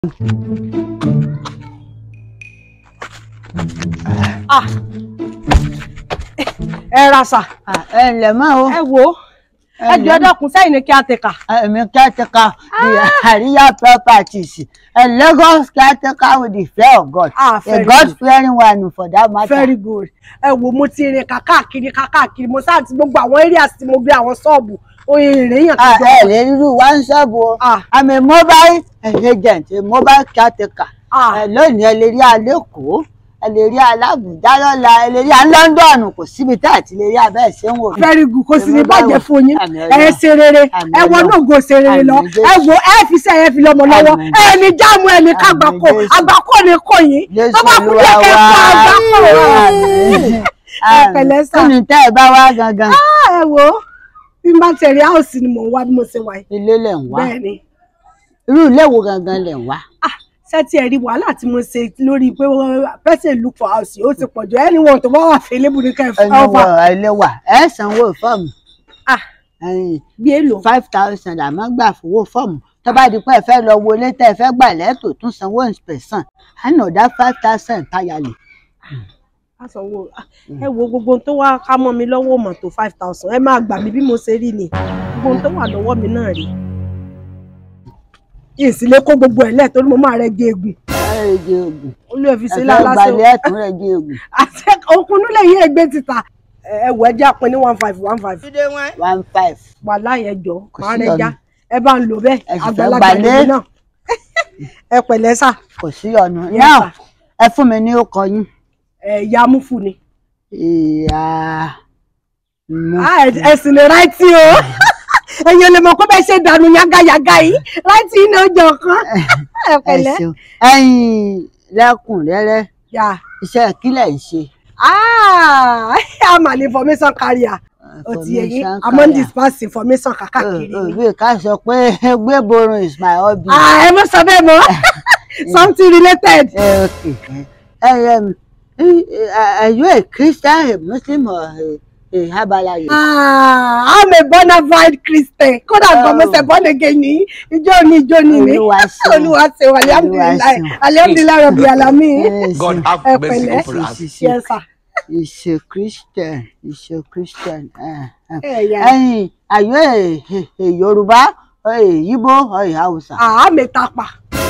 Ah. ẹ ra sà ẹ ǹlẹ́ mọ́ o ẹ wo ẹ jọ dákun sẹ́yìn ni kí á tẹ̀ka. èmi caretaker the Àríyá properties a Lagos caretaker with the fear of God Ah, a very God good. fearing one for that matter. very good ẹ wo mo ti rìn káàkiri káàkiri mo sáà ti gbogbo àwọn areas tí mo gbé àwọn ṣọ́ọ̀bù oye ìrìnyàn Ah, tó ẹ jọ. lè rírú one shop o Ah. I'm a mobile agent a mobile caretaker Ah. ẹ lónìí ẹ lè rí alẹ́kọ̀ọ́ ẹ lè rí alábùjá lọ́la ẹ lè rí alọ́ńdọ̀nù kò síbi tá àti lè rí abẹ́ ẹ̀ ṣé ń wò. very good kò sì ní Èmi báwo? bàjẹ́ fún yín Àmì ẹ Ọlọ́run. ṣe rere Àmì ẹ wọ Ọlọ́run. náà go ṣe rere lọ Àmì Jésù. ẹ wo ẹ fi sẹ ẹ fi lọmọ lọ́wọ́ Àmì ẹ ní jáàmù ẹ ní Àmì kágbákò Jésù. àgbákò ní kò yín Jésù tó bá kú Olúwa díẹ̀ kẹ́ wa. kó àgbákò Àmín. ẹ pẹ̀lẹ́ sà kí ni tẹ́ ẹ bá wá gangan Ah, ẹ wo bí n bá tẹ̀rí áùsì ni mò ń wá bí mo ṣe wà yìí ilé lẹ̀ ń wá bẹ́ẹ̀ ni irú ilé wo gangan lẹ̀ ń wá. ah ṣé tí ẹ rí wàhálà tí mo ṣe lórí pé wọ́n person look for house ó ti pọ̀jù ẹni wọn tó bá wà fẹ́lẹ́bù ní kẹfà ẹni wọ ilé wà ẹ sanwó fọ́ọ̀mù ah bí èlò five thousand àmọ́ gbà fowó fọ́ọ̀mù tó bá di pé ẹ fẹ́ lọ wọlé tẹ́ ẹ fẹ́ gbà lẹ́tò tún sanwó inspection ànàdá five thousand táyàlè. àsanwó ah, ẹ wo gbogbo ohun tó wá ká mọ́ mi lọ́wọ́ mọ̀ tó five thousand ẹ máa gbà mí bí mo ṣe rí ni gbogbo ohun tó wà lọ́wọ́ mi náà rí ìsìlẹ̀ kó gbogbo ẹ̀ lẹ̀ torí mo máa rẹ gé egun ẹ rẹ jẹ oògùn olú ẹ̀ fi ẹ ṣe fẹ́ lálásẹ̀ gbalẹ̀ ẹ̀tún rẹ jẹ oògùn àti òkun nílẹ̀ yìí ẹgbẹ́ títa ẹ wọ ẹja pin ní one five one five one five. wà láyé jọ Kò máa sí rẹ já ọ̀nà. ẹ bá ń lò bẹ́ẹ̀ Ẹ sì fẹ́ àgbàlagbà gbalẹ̀. lèmi náà ẹ pẹ̀lẹ́ sà kò sí ọ̀nà Yes, náà sir. ẹ fún mi ní ọkọ yín. ẹ ìyá amúfù ni ìyá mú Ah, ẹ- ẹ sì ní ráìtì o èyàn lè mọ̀ pé bẹ́ẹ̀ ṣe dànù yágáyágá yìí ráìtì iná ọjọ́ kan ẹ ẹ pẹ̀lẹ́ ṣeun ẹ̀yin lẹ́kùnrẹ́rẹ́ yà iṣẹ́ kílẹ̀ ń ṣe. ah i'm an information carrier ó ti yẹ yín Information i'm on carrier. dispense information kàkàkiri Ò- ò, ni bí ká sọ pé gbé borun is my hobby. ah ẹ mọ̀ sọ bẹ́ẹ̀ mọ́ something related Eh, okay. Eh, um, eh, eh, are you a Christian, a Muslim, or a, a Herbalife? ah i'm a bona fide christian kódà gan mo ṣe born again ní ìjọ ní ìjọ ní mi Olúwa ṣeun. olúwa ṣeun alihamdulilayi ṣeun. alihamdulilayi rabi alami Eh, God so have ẹ mercy pẹ̀lẹ́. upon us. She's yes sir He's a Christian. He's a Christian. Uh, uh. ẹ yà Hey, are you a, a, a Yoruba, or a Igbo, or a Hausa? àá mẹ́ta pa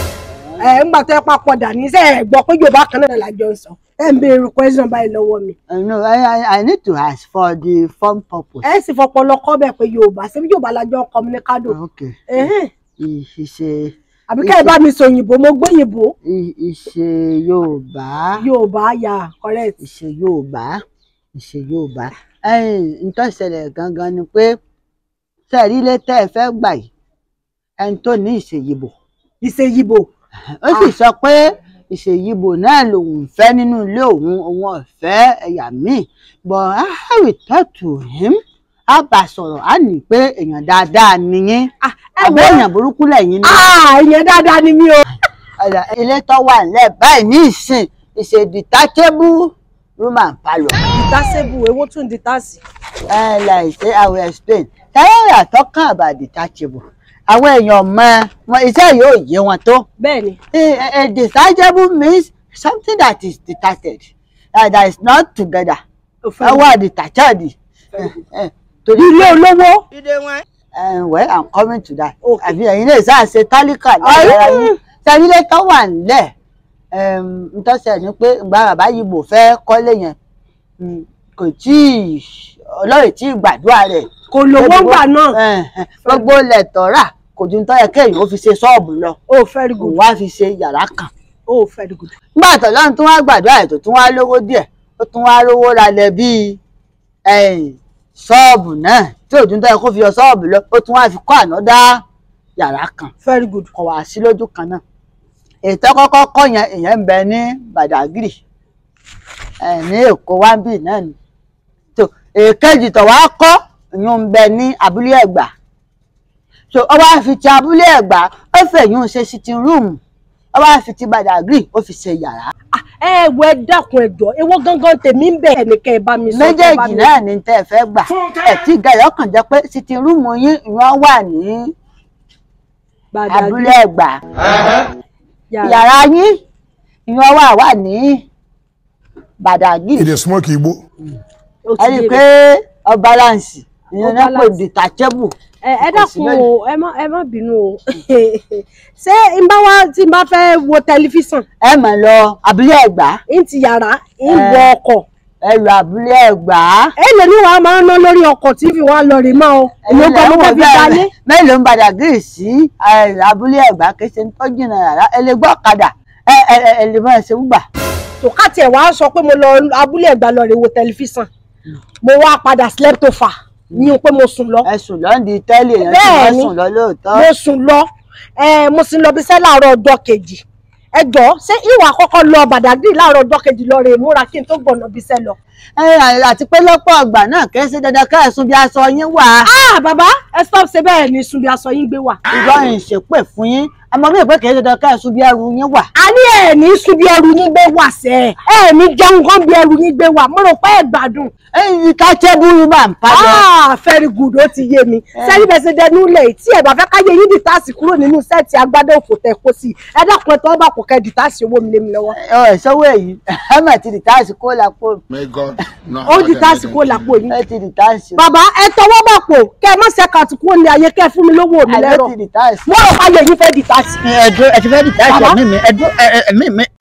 ẹ ńgbà tó ẹ papọ̀ dà ní sẹ́ ẹ gbọ́ pé yorùbá kan náà lájọ ń sọ ẹ ń béèrè question báyìí lọ́wọ́ mi Uh, no, I, I, I need to ask for the form purpose. ẹ sì fọpọlọ kọ́ bẹ̀ pé yorùbá ṣé bí yorùbá lájọ ń communicado Okay. ẹ̀hẹ́n He, he's a, àbí kẹ́ ẹ bá mi sọ òyìnbó mo gbóyìnbó he, he's a Yoruba. yorùbá yà correct ìṣe Yorùbá ìṣe Yorùbá ẹ̀yin nǹkan ṣẹlẹ̀ gangan ni pé sẹẹrí ilé tẹ́ ẹ fẹ́ gbà yìí ẹni tó ní ìṣèyìbò ìṣèyìbò ó sì sọ pé ìṣèyìbò náà lòun fẹ́ nínú ilé òun òun ọ̀fẹ́ ẹ̀yà míì but I will talk to him á bá a sọ̀rọ̀ á ní pé èèyàn dáadáa nìyẹn Ah, ẹ àbẹ́ wo èèyàn burúkú lẹ́yìn ní ah ìyẹn dáadáa ni mí o ọ̀dà ilé tó wà nílẹ̀ báyìí ní ìsìn ìṣe detachable room and parlour. dìtásẹ́bù èwo tún dìtásì Uh, like say I will explain. Tẹ́lẹ̀ we are talking about detachable. Àwọn èèyàn mọ wọn iṣẹ́ yóò yé wọn tó. bẹ́ẹ̀ ni Eh, eh, eh, Detachable means something that is detached, uh, that is not together. òfin Ẹ wá detached. Eh, eh, Torí ilé olówó uh, well, I'm coming to that. Okay. Àbí ẹ̀yin lè sáà ṣe tálíkà lára yín. Tẹ́lẹ̀ ilé tó wà nílẹ̀. Ntọ́sẹ̀ ni pé ìgbà bàbá yìí bò fẹ́ kọ́lé yẹn. mm, Kò tí ì ọlọ́run tí ì gbàdúrà rẹ̀ kò lówó gbà náà Ẹ̀hẹ̀n, gbogbo ilẹ̀ tọ́ra kò ju tọ́ yẹ kéèyàn ó fi ṣe ṣọ́ọ̀bù lọ ó very òun good wá fi ṣe yàrá kan ó very good nígbà tó lọ́run tún wá gbàdúrà ètò tún wá lówó díẹ̀ ó tún wá rówó ralẹ̀ bíi ẹ̀yìn, ṣọ́ọ̀bù náà tí òjò tọ́ yẹ kó fi yọ ṣọ́ọ̀bù lọ ó tún wá fi kọ́ ànádá yàrá kan very good kò wá sí lójú kan náà ètò kọ́kọ́ kọ́ yẹn ìyẹn ń bẹ ní Badagry ẹ̀, ní Èkó wáńbì náà ni tó èkejì tó wá kọ́ ìyún ń bẹ ní abúlé Ẹ̀gbá so ó wá fi ti abúlé Ẹ̀gbá ó fẹ̀yún ṣe sitting room ó wá fi ti Badagry ó fi ṣe yàrá ẹ wo ẹ dákun ẹjọ èwo gangan tèmi ń bẹ ẹnìkan ẹ bá mi sọ kẹ́ ẹ bá méjèèjì mi- náà ni tẹ́ ẹ fẹ́ gbà ẹ̀ tí gẹ̀yọ́ kàn jẹ́ pé sitting room yín ìyún wà ní Badagry. abúlé Ẹ̀gbá Yàrá. yàrá yín ìyẹn wà wà ní Badagry He dey smoke Igbo. ó ti ẹ rí i yé mi. pé ọ balance ìyẹn Ó náà pè balance. detachable ẹ ẹ kò sí dákun bẹ́ẹ̀. o ẹ má ẹ má bínú o ṣé n bá wá tí n bá fẹ́ wo tẹlifíṣàn ẹ mọ̀ lọ abúlé ẹ̀gbá n ti yàrá n Ẹ. wọ ọkọ̀ ẹ lọ abúlé ẹ̀gbá èlò ní wàá máa ń ná lórí ọkọ̀ tí fi wá lọ rè mọ́ o èmi Ẹ̀yin gan mo lẹ fẹ́ ń fi wò dalé bẹ́ẹ̀. mélòó ń Badagry sí ẹ, abúlé ẹ̀gbá kì í ṣe ń tọ́jú náà rárá ẹ lè gbọ́ ọ̀kadà ẹ ẹ ẹ ẹ lè máa ṣe wúgbà tòkátì ẹ̀ wá sọ pé mo lọ abúlé ẹ̀gbá lọ rè wo tẹlifíṣàn mo wá padà slept over ní o pé mo sùn lọ ẹ sùn lọ́ndì tẹ́lẹ̀ yẹn tí Bẹ́ẹ̀ wọ́n ni. sùn lọ lóòótọ́ mo sùn lọ ẹ mo sì lọ bí iṣẹ́ láàárọ̀ ọjọ́ kejì ẹ jọ ṣé ìwà àkọ́kọ́ lọ Badagry láàárọ̀ ọjọ́ kejì lọ rè múra kí n tó gbọ̀nà bí iṣẹ́ lọ. ẹ àti pé lọ́pọ̀ ọgbà náà kì í ṣe dandan ká ẹ̀sùn bí aṣọ yín wà ah bàbá ẹ stop ṣe bẹ́ẹ̀ ni sunbi aṣọ yín gbé wà. ìjọ ìṣèpè fún yín àmọ́ mi ò pé kì í ṣe dandan ká ẹ̀sùn bí ẹrù yín wà. a ní ẹ ní sunbi ẹrù yín gbé wà sẹ́ ẹ ní jẹun gan bí ẹrù yín gbé wà mo rò pé ẹ gbádùn. ẹyin ká tẹ́bùrú máa ń padà. ah very good ó ti yé mi sẹ́ni bẹ́ẹ̀ ṣe dẹnu lẹ̀ tí ẹ bá fẹ́ káyé yín dìtáàsì kúrò nínú sẹ́ẹ̀tì agbádá òfò tẹ̀ kó sí i ẹ dákun ẹ tọ́ bá kò kẹ́ dìtáàsì owó mi lé mi lọ́wọ́. ọ ẹ sọwọ èyí ẹ mà ti dìtáàsì kó lápò May God not ó have dìtáàsì them kó làpò yín. ẹ ti dìtáàsì bàbá ẹ tọwọ́ bà pò kẹ́ ẹ má ṣe kàtí kúrò ní ayé kẹ́ ẹ fún mi lówó mi ẹ lẹ́rọ̀ ti dìtáàsì. mo rò káyé yín fẹ́ dìtáàsì. ẹdún ẹ ti fẹ́ dìtáàsì Bàbá. ẹ̀mí mi ẹdún ẹ̀mí mi